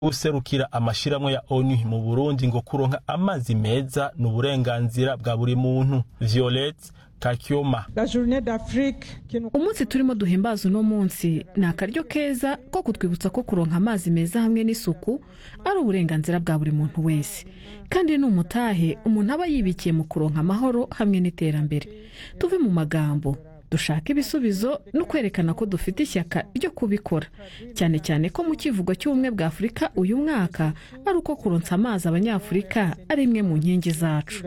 userukira amashirahamwe ya onu mu burundi ngo kuronka amazi meza ni uburenganzira bwa buri muntu violette kakyoma umunsi turimo duhimbaza uno munsi ni akaryo keza ko kutwibutsa ko kuronka amazi meza hamwe n'isuku ari uburenganzira bwa buri muntu wese kandi ni umutahe umuntu aba yibikiye mu kuronka amahoro hamwe n'iterambere tuve mu magambo dushaka ibisubizo no kwerekana ko dufite ishyaka ryo kubikora cyane cyane ko mu kivugo cy'ubumwe bwa afurika uyu mwaka ari uko kuronsa amazi abanyafurika ari imwe mu nkingi zacu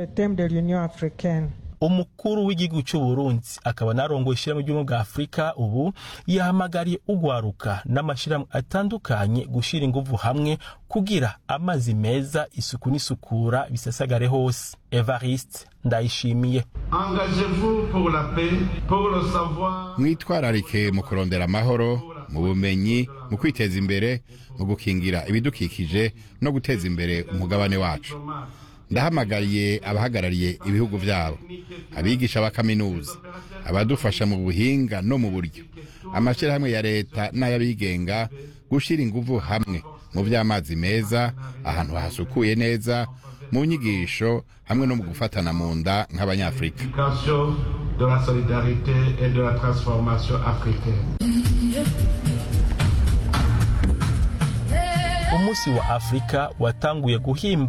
umukuru w'igihugu cy'u Burundi akaba narongoye ishyirahamwe ry'ubumwe bwa afurika ubu yahamagariye ugwaruka n'amashyirahamwe atandukanye gushyira inguvu hamwe kugira amazi meza isuku n'isukura bisasagare hose evariste ndayishimiye mwitwararike mu kurondera amahoro mu bumenyi mu kwiteza imbere mu gukingira ibidukikije no guteza imbere umugabane wacu ndahamagariye abahagarariye ibihugu byabo abigisha ba kaminuza abadufasha mu buhinga no mu buryo amashyirahamwe ya leta n'ay'abigenga gushyira ingufu hamwe mu by'amazi meza ahantu hasukuye neza mu nyigisho hamwe no mu gufatana mu nda nk'abanyafurika umunsi wa afurika watanguye guhimba